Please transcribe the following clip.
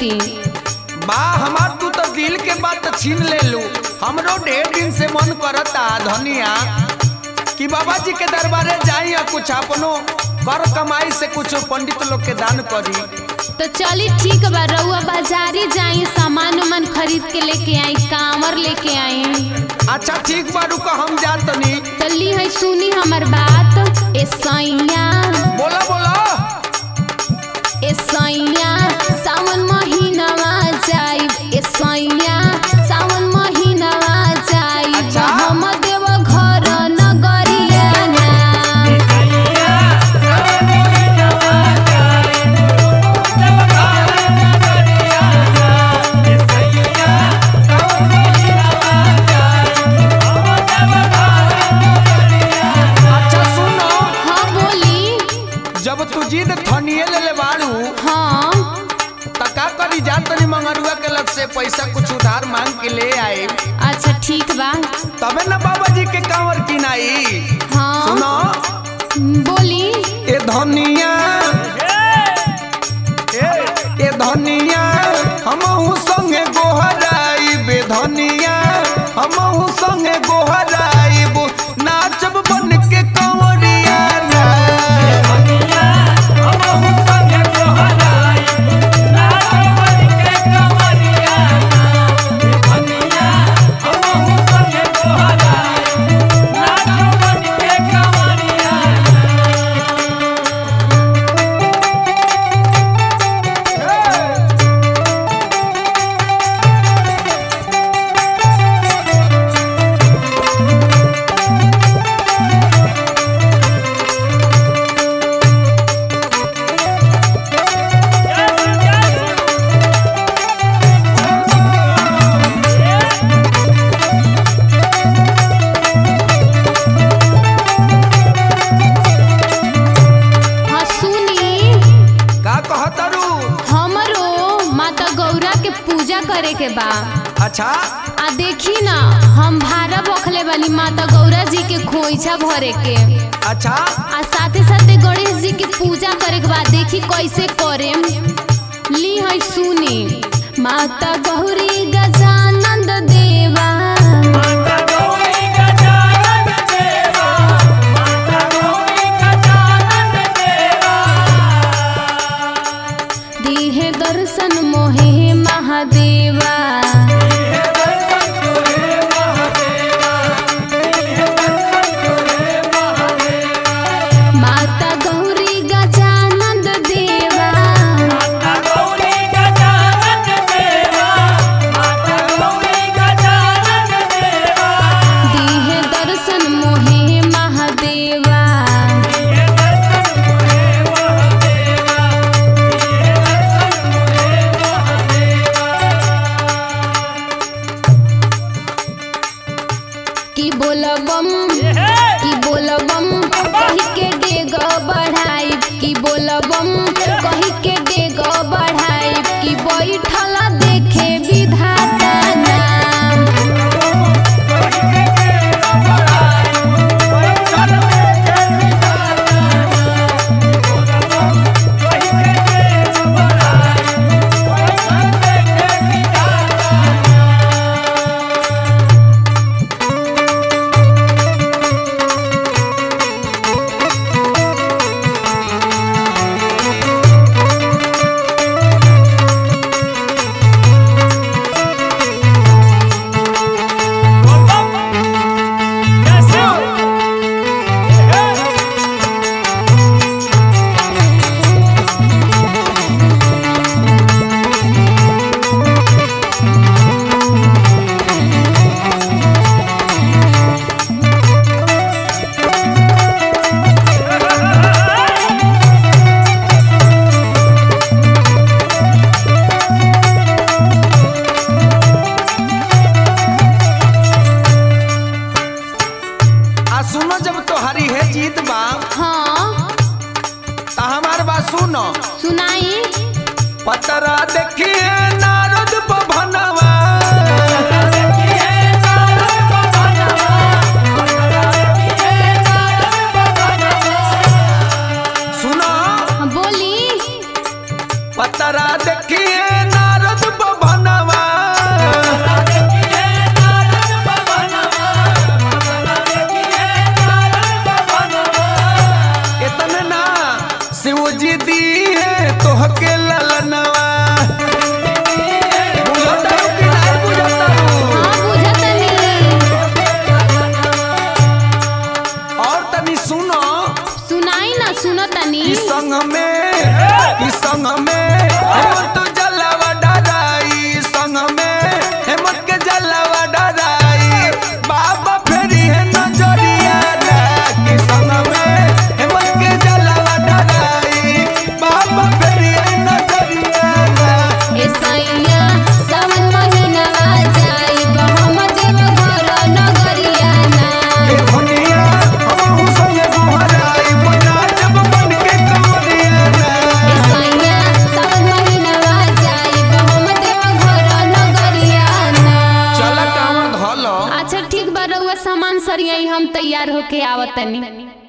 खरीदती बा हमार तू तो दिल के बात छीन ले लू हमरो ढेर दिन से मन करता धनिया कि बाबा जी के दरबारे जाई और कुछ अपनो कर कमाई से कुछ पंडित लोग के दान करी तो चली ठीक बा रउआ बाजारी जाई सामान उमान खरीद के लेके आई कांवर लेके आई अच्छा ठीक बा रुको हम जात तनी चली है सुनी हमर बात ए सैया बोला बोला ए सैया सावन महीनावा जाई ए सैया सावन महीनावा जाई अच्छा। हम देव घर नगरिया ना अच्छा सुनो हाँ बोली जब तू जिद थनिए ले ले बाड़ू हाँ त का करी जात तनी मंगरुआ के लग से पैसा कुछ उधार मांग के ले आए अच्छा ठीक बा तबे ना बाबा जी के कांवर किनाई हाँ सुनो बोली ए धनिया ए ए धनिया हमहू संगे गोहराई बे धनिया हमहू संगे गोहराई बो नाचब बन के कंवरिया ना हाँ सुनी का कहतरू हमरो माता गौरा के पूजा करे के बा अच्छा आ देखी ना हम भारा बखले वाली माता गौरा जी के खोइछा भरे के अच्छा आ साथे साथे गणेश जी के पूजा करे के बाद देखी कैसे करे ली है सुनी माता गौरी गजानंद देवा दीहे दर्शन मोहे महादेवा माता गौरी गजानंद देवा दीहे दर्शन मोहे महादेवा की बोलबम की बोलबम कही के डेग बढ़ाई की बोलबम कही के डेग बढ़ाई की बैठल देखे विधाता नाम आ सुनो जब तोहारी है जीत बा हाँ त हमार बात सुनो सुनाई पतरा देखिए नारद भवनवा सुनो हाँ, बोली पतरा देखिए नारद तोहके ललनवा बुझतारू कि नहीं बुझतारू हाँ बुझतनी और तनी सुनो सुनाई ना सुनतनी ई संग में ई संग में हेमंत जलावा डराई संग में हेमंत के जलावा डराई बाबा फेरी है नजरिया ना कि संग में हेमंत के जलावा डराई बाबा फेरी है नजरिया ना ए सैया सावन महीना आ जाई हम देव घर नगरिया ना ए दुनिया हम संगे गोहराई बना जब बन के कमरिया ना ए सैया सावन महीना आ जाई हम देव घर नगरिया ना चल काम धलो अच्छा ठीक बा रउआ सामान सरियाई हम तैयार होके आवतनी